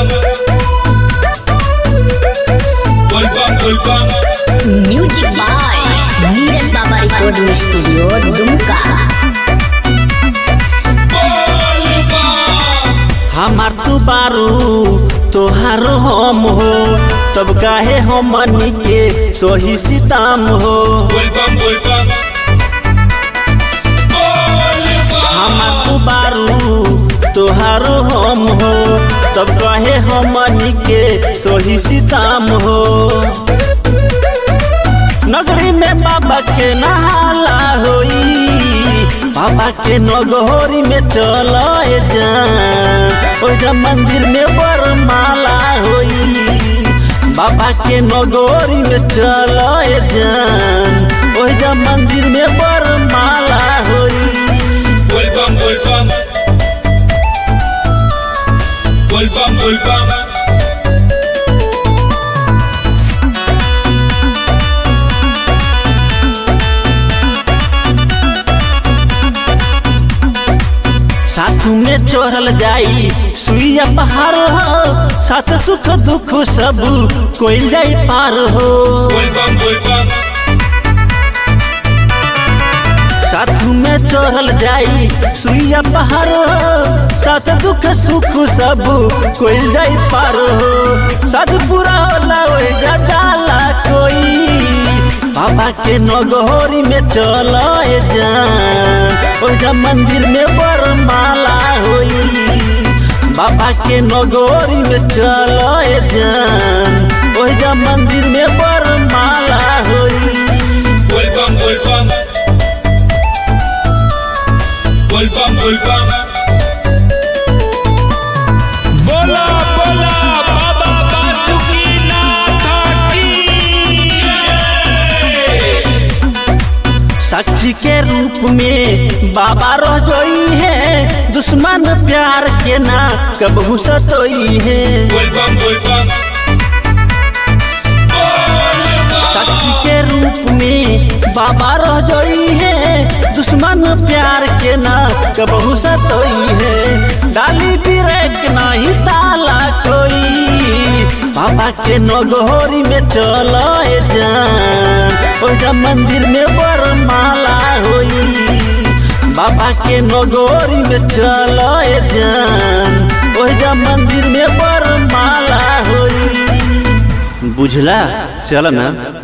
Volvam, volvam. Music by Neeraj Baba recording studio Dumka हमार तू बारू तोहार हम हो तब काहे हमनी के तोही सीताम हो Volvam, volvam. हमार तू बारू तोहार हम हो तब काहे हमनी के तोही सीताम हो नगरी में बाबा के नहाला होई बाबा के नगोरी में चल जा ओजा मंदिर में बरमाला होई बाबा के नगोरी में चल जान ओजा मंदिर में बरमाला होई Volvam, volvam. Volvam, volvam. साथू में चढ़ल जाई सुइया पहाड़ हो साथ सुख दुख सब कोई जाई पार हो Volvam, volvam. साथू में चढ़ल जाई सुइया पहाड़ हो साथ दुख सुख सब कोई जाई पार हो साथ पूरा होला ओए जा जाला कोई बाबा के नगोरी में चल जा ओजा मंदिर में बरमाला होई बाबा के नगोरी में चल जान ओजा मंदिर में बरमाला होई Volvam, volvam. Volvam, volvam. बोला बोला बाबा बासुकीनाथ की जय साक्षी के रूप में बाबा रह जोई है दुश्मन प्यार के ना कबहू सतोई है Volvam, volvam. साक्षी के रूप में बाबा रह जोई है दुश्मन प्यार के ना कबहू सतोई है डाली बिरेक नहीं ताला कोई बाबा के नगोरी में चल जा ओजा मंदिर में बरमाला होई बाबा के नगोरी में चल जान ओजा मंदिर में बरमाला होई बुझला चल ना